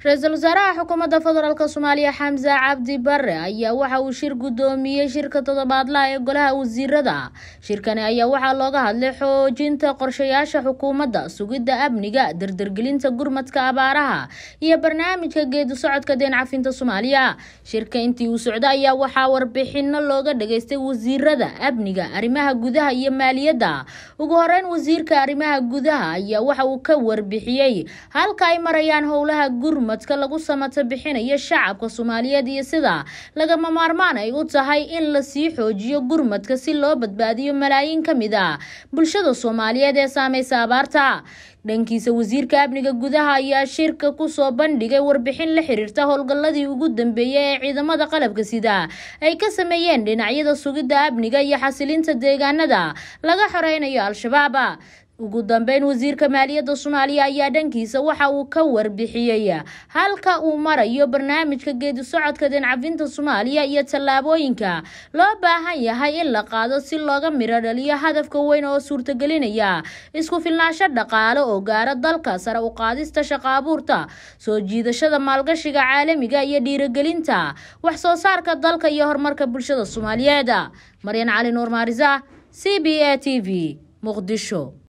ra-iisul wasaaraha xukuumadda federaalk soomaaliya xamse cabdi bare ayaa waxa uu shir guddoomiyey shirka toddobaadlaha ee golaha wasiirada shirkani ayaa waxaa looga hadlay xoojinta qorshayaasha xukuumadda sugidda amniga dardargelinta gurmadka abaaraha iyo barnaamijka geedi socodka deen cafinta soomaaliya shirka intii uu socda ayaa waxaa warbixino looga dhageystay wasiirada amniga arrimaha gudaha iyo maaliyadda ugu horeyn wasiirka arrimaha gudaha ayaa waxa uu ka warbixiyey halka ay marayaan howlaha gurmad lagu samata bixinayo shacabka soomaaliyeed iyo sida lagama maarmaan ay u tahay in lasii xoojiyo gurmadka si loo badbaadiyo malaayiin ka mid a bulshada soomaaliyeed ee saameysa abaarta dhankiisa wasiirka amniga gudaha ayaa shirka kusoo bandhigay warbixin la xiriirta howlgalladii ugu dambeeyay ee ciidamada qalabka sida ay ka sameeyeen dhinacyada sugidda amniga iyo xasilinta deegaanada laga xoreynayo al-shabaab ugu dambeyn wasiirka maaliyadda soomaaliya ayaa dhankiisa waxa uu ka warbixiyey halka uu marayo barnaamijka geedi socodka deencafinta soomaaliya iyo tallaabooyinka loo baahan yahay in la qaado si looga miro dhaliyo hadafka weyn oo suurtagelinaya isku filnaansho dhaqaale oo gaara dalka sare u qaadista shaqo abuurta soo jiidashada maalgashiga caalamiga iyo dhiirigelinta wax soo saarka dalka iyo horumarka bulshada soomaaliyeed maryan cali nuur maarisa c b a t v muqdisho